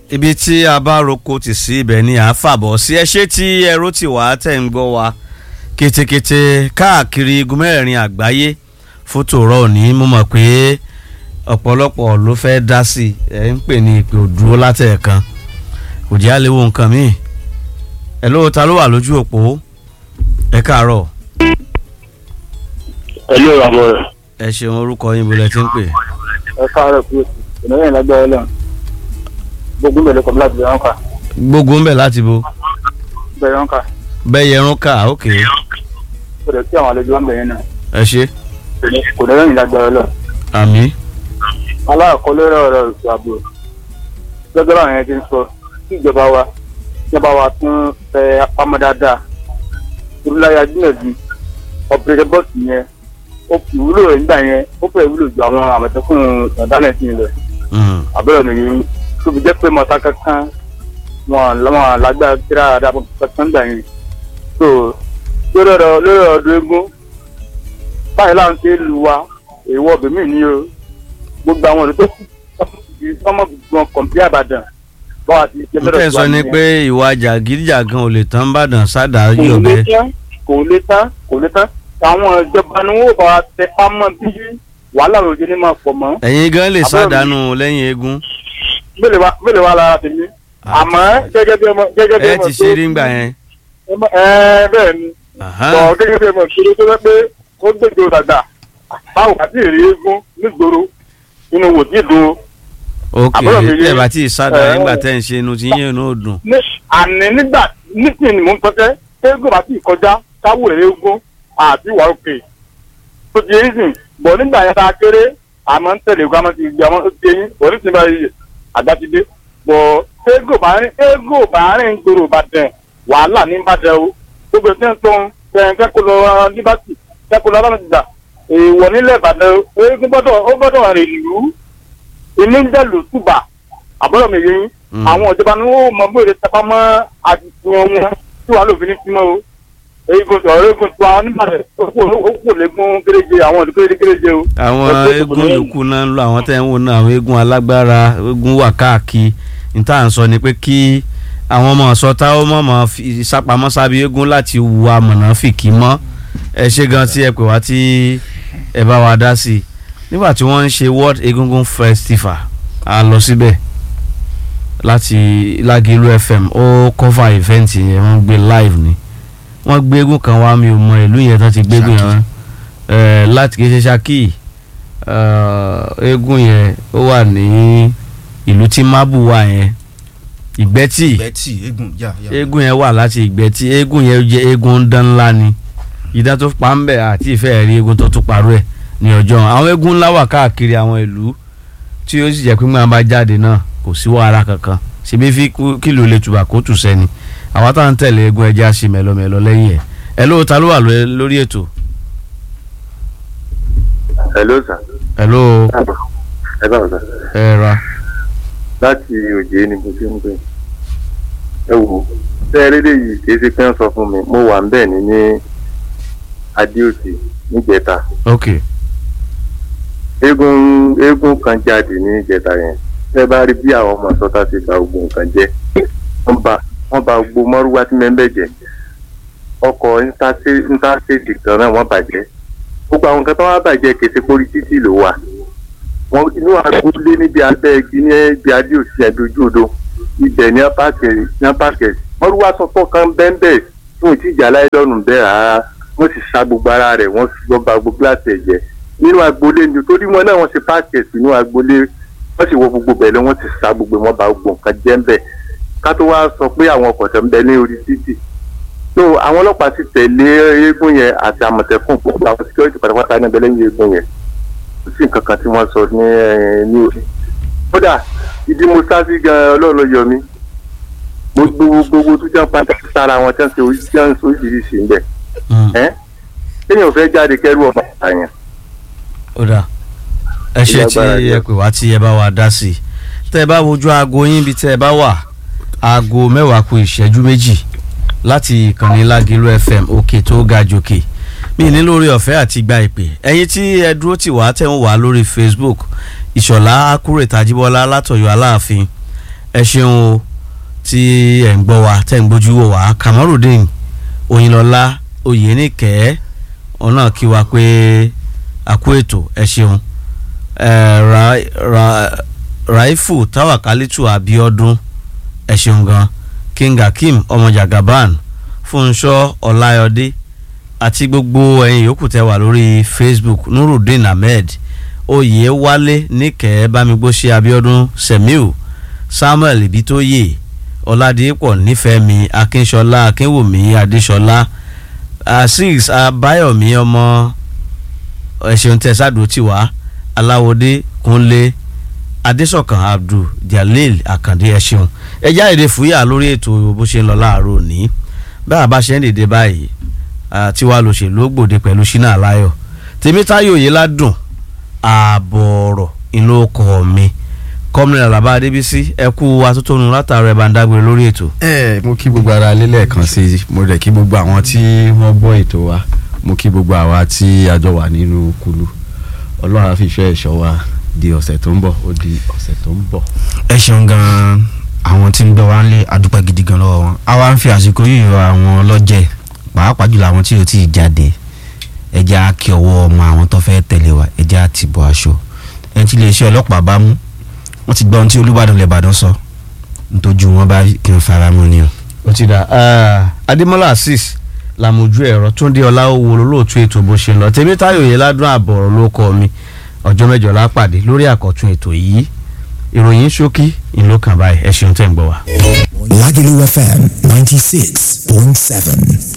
ibi tí a bá roko tì sí ibẹ̀ ni à ń fàbọ̀ sí ẹ ṣé tí ẹrú ti wà á tẹ̀ ń gbọ́ wa ketekete káàkiri igun mẹ́rin àgbáyé fótó rọ òní mo mọ̀ pé ọ̀pọ̀lọpọ̀ ló fẹ́ dá sí i ẹ̀ ń pè ní ìpè òdúró látẹ̀ẹ̀kan kò jẹ́ àlewo nǹkan míì ẹ̀ ló ta ló wà lójú òpó ẹ káàárọ̀ pẹ̀lú àbọ̀ rẹ̀. ẹ ṣeun orúkọ yín bolẹ̀ tí ń pè ẹ káàárọ̀ kúrò sí ìnáwó yẹn lágbára ọlọ́run gbogbo bẹ̀rẹ̀ kọ́ láti bẹ̀rẹ̀ ọ̀nkà gbogbo ń bẹ̀ láti bo bẹ̀rẹ̀ ọ̀nkà bẹ́ẹ̀ yẹrun ká òkè kò dẹ̀ sí àwọn àlejò wọn bẹ̀rẹ̀ náà ẹ ṣe kò dẹ̀ lẹ́yìn lágbára ọlọ́run. àmì aláàkọ́ lórí ọ̀rọ̀ ètò ààbò gẹ́gẹ́ bá àwọn yẹn ti ń sọ kí ìjọba wa ìjọba wa tún fẹ́ apámọ́ dáadáa olùláyà gbìyànjú ọ̀pẹ̀rẹ̀ bọ́ọ̀sì yẹn ó fi ìwúlò rẹ̀ nígbà yẹn ó fẹ́ ìwúlò ju àwọn àmọ̀tẹ́kùn ọ̀dánẹ̀ sí ilẹ̀ àbẹ̀rẹ̀ nìyí tó fi jẹ́ pé mọ̀ta kankan wọn lọ́wọ́ lágbára kíra àdàpọ̀ kankan gbà yẹn so lórí ọ̀rọ̀ lórí ọdún eégún báyìí láwọn ṣe lu wa èèwọ̀ bèmí ni o gbogbo àwọn ọ̀dọ́ tó kù ọmọ gbọ̀n kọ̀m̀pí àbàdàn báwa ti ṣe n tẹ́ sọ ni pé ìwà jàgídíjàgan ò lè tán bàdàn sádà yọ̀bẹ kò lè tán kò lè tán àwọn ìjọba ni wọn ò bá wa tẹ pamọ́ bí wàhálà òjò ní máa pọ̀ mọ́ ẹ̀yin gan lè Àbúrò mi. sádànù lẹ́yìn eégún mélòó wa mélòó wa lára tèmi àmọ́ gẹ́gẹ́ bí ọmọ gẹ́gẹ́ bí ẹ ọmọ ti ṣe rí ngbà yẹn ẹ bẹ́ẹ̀ ni Aha. bọ̀ gẹ́gẹ́ bí ọmọ ìṣòro tó fẹ́ pé ó gbèjò dàgbà báwo àti èrè eégún nígboro inú wò tí dùn ok Àbúrò mi tẹ́ rí- bá ti sádà ẹ, nígbà tẹ́ ń ṣe inú tí yín ò dùn ní àní nígbà nísìnyí ni mò ń sọtẹ́ eégún bá ti kọjá káwó èrè eégún àti ìwà òkè tó ti yéé sìn bọ̀ nígbà yẹn tá a kéré àmọ́ ń tẹ̀lé ogun àmọ́ ti gbé àmọ́ tó ti yéé bọ̀ ní sinmi ayé àgbà ti dé bọ̀ eégún bá rìn eégún bá rìn gbòòrò Ìbàdàn wàhálà ní Ìbàdàn o gbogbo ẹ̀ tó ń kẹ́ kó lọ líbàtì kẹ́ kó lọ lọ́nà ìjà èèwọ̀ nílẹ̀ Ìbàdàn o eégún gbọ́dọ̀ ó gbọ́dọ̀ rìn ìlú inú ń dẹ̀lù túbà àbúrò mi yẹn Mm. àwọn ìjọba ni wọn mọ bóyá tapa mọ àdìsíwọn wọn tí wàá lòfin ní símọ o eégún ọ̀rọ̀ eégún tí wọn nígbàdàn ó kò lẹ́gùn kéréje àwọn ọdún kéréje kéréje o. àwọn Ẹgbẹ́ eégún ìdìbò yòókù náà ń lọ àwọn tẹ́ ń wò náà àwọn eégún alágbára eégún wà káàkiri ní tá à ń sọ ni pé kí àwọn ọmọ sọta ó mọ̀ mọ́ fi sápamọ́ sábẹ́ eégún láti wu amọ̀nà fìkì mọ́ ẹ ṣe gan tí ẹ pè wá tí ẹ bá wa dá sí i nígbà tí wọ́n ń ṣe world egungun festival a lọ síbẹ̀ láti Lágìlú FM ó cover event yẹn wọ́n gbé live ni wọ́n gbé eégún kan wá mi ò mọ ìlú yẹn tán ti gbé eégún yẹn wá ẹ láti kì í ṣe Ṣakí ẹ, eégún yẹn ó wà ní ìlú tí mábù wà yẹn ìgbẹ́tì bẹ́tì eégún yà yà. eégún yẹn wà láti ìgbẹ́tì eégún yẹn jẹ́ eégún ń dán ńlá ni ìdá tó pa ń bẹ̀ àti ìfẹ́ rí eégún tó tún parọ́ ẹ̀ ní ọjọ́ àwọn eégún ńlá wà káàkiri àwọn ìlú tí ó sì jẹ́ pé máa bá jáde náà kò sí wàhálà kankan ṣebí fi kú- kìlò lè tùbà kó tù sẹ́ni àwa táwọn ń tẹ̀lé eégún ẹja ṣe mẹ́lọmẹ́lọ lẹ́yìn ẹ̀ ẹ ló ta ló wà ló- lórí ètò hello sir ẹ ló ẹ bá wọn sir ẹ ra láti òjé ni mo ṣe ń pè ẹ wò ṣé ẹ lédè yìí kì í ṣe pé ń sọ fún mi mo wà ń bẹ̀ ní ní adéòsì níjẹta ok eégún eégún kan jáde ní ìjẹta yẹn ṣé ẹ bá rí bí àwọn ọmọ sọta ti gba gbogbo nǹkan jẹ wọ́n bà wọ́n bà gbogbo mọ́rúwá tí mẹ́ńbẹ̀ jẹ ọkọ̀ intanṣẹ́ẹ̀tì kan náà wọ́n bàjẹ́ gbogbo àwọn nǹkan tó wá bàjẹ́ kèsì pórí títì ló wà wọn inú agboolé níbi abẹ́ igi ní ibi adéòsì ẹ̀dójú odò ibẹ̀ ní apáàkì ní apáàkì mọ́rúwá sọ́tọ̀ kan bẹ́ńbẹ́ fún ìtìjà láìlọ́nù bẹ́ẹ̀ rárá wọ́n sì sa gbogbo ara rẹ̀ wọ́n fi gbọ́ ba gbogbo gíláàsì ẹ̀jẹ̀ nínú agboolé ni torí wọn náà wọ́n ṣe páàkì sínú agboolé wọ́n sì wọ gbogbo bẹ̀rẹ̀ wọ́n sì sa gbogbo wọn ba gbogbo nǹkan jẹ́ ń bẹ̀ ká tó wá sọ pé àwọn ọkọ̀ tẹ̀ ń bẹ ní orí títì so àwọn ọlọ́pàá ti tẹ̀lé eégún yẹn àti àmọ̀tẹ́kùn gbogbo àwọn security pátápátá ní ẹbẹ̀ lẹ́yìn eégún yẹn kò sí nǹkan kan tí wọ́n sọ ní ẹ̀, ní orí kódà ìdí mo sá sí gan ọlọ́run ló yọ mí mo gbogbo gbogbo tó jẹ́ padà sára wọn tí wọ́n ṣe orí- tí wọ́n ṣe oríṣiríṣi ń bẹ̀ ẹ́ kéèyàn fẹ́ jáde kẹ́rù ọmọ àyàn ó dà ẹ ṣe tí Ìlágbára ẹ jẹ́. pè wá tí ẹ bá wa dá sí i tẹ́ ẹ bá wojú aago yín bí tẹ́ ẹ bá wà aago mẹ́wàá kù ìṣẹ́jú méjì láti ìkànnì Lágìlú FM òkè tó ga jòkè mi ní lórí ọ̀fẹ́ àti gba ìpè ẹ̀yin tí ẹ dúró tì wá tẹ̀ ń wá lórí Facebook ìṣọ̀lá akúrè tàjíbọ́lá látọ̀yọ́ aláàfin ẹ ṣeun o tí ẹ̀ ń gbọ́ wa tẹ̀ ń gbójú wò wá Kamarudeen Oyinlọ́lá Oyènìkẹ́ òun náà kí wa pé àkú ètò ẹ ṣeun ẹ ra ra Raifu Tawakalitu Abiodun ẹ ṣeun gan King Akeem ọmọ Jagaban Fúnṣọ́ Ọláyọdé àti gbogbo ẹ̀yin yòókù tẹ́ wà lórí Facebook Nurudeen Ahmed Oyèwálé Níkẹ́ Bámigbóṣe Abiodun Semiu Samuel Ibitoye Ọládìpọ̀ Nífẹ̀mí Akínṣọlá Akínwùmí Adéṣọlá Azeez Abáyọ̀mí ọmọ ẹ̀ṣẹ̀un tẹ̀sádùn tiwa Aláwọ̀dé Kúnlé Adésọ̀kan Abdul Jalil Àkàndé ẹ̀ṣẹ̀un ẹ̀já èdè fúyà lórí ètò bó ṣe ń lọ láàárọ̀ òní bá a bá ṣe ń dìde báyìí tiwa lòṣèlú gbòde pẹ̀lú Ṣínà Aláyọ̀ Tèmítáyọ̀ Oyèládùn ààbọ̀ ọ̀rọ̀ ìlú ọkọ̀ mi kọ́mìnrin Àlàbá Adébísí ẹ kú atótónu látàrọ ẹ̀ bá ń dágbére lórí ètò. ẹ mo kí gbogbo ara lélẹ̀ kan sí i mo rẹ̀ kí gbogbo àwọn tí wọ́n gbọ́ ètò wa mo kí gbogbo àwa tí a jọ wà nínú kulu ọlọ́run á fi ìfẹ́ ẹ̀ṣọ́ wa di ọ̀sẹ̀ tó ń bọ̀ ó di ọ̀sẹ̀ tó ń bọ̀. ẹ ṣeun gan-an àwọn tí ń gbọ́ wa ń lé adúpẹ́ gidi gan lọ́wọ́ wọn a wá ń fi àsìkò yìí rọ àwọn ọlọ́jẹ̀ pàápàá jùlọ àwọn tí ò tí ì jáde ẹjẹ́ á kí ọwọ́ ọmọ àwọn tó fẹ́ tẹ̀lé wa ẹjẹ́ á ti bọ̀ aṣọ ẹni tí iléeṣẹ́ ọlọ́pàá bá mú wọ́n ti gbọ́ ohun tí Olúbàdàn lẹ́bàdàn sọ ntójú wọn bá kí n fara mọ́ ni o. ó ti dà Adémọ́lá Azeez làmójú ẹ̀rọ Túndé Ọláwó olóòtú ètò bó ṣe ń lọ Tèmítáyọ̀ Oyèládùn àbọ̀rọ̀ ló kọ́ mi ọjọ́ mẹ́jọ lápàdé lórí àkọ́tún ètò yìí ìròyìn ṣókí ìlú kan báyìí ẹ ṣeun tẹ́ ń gbọ́ wa. Lagelu FM 96.7.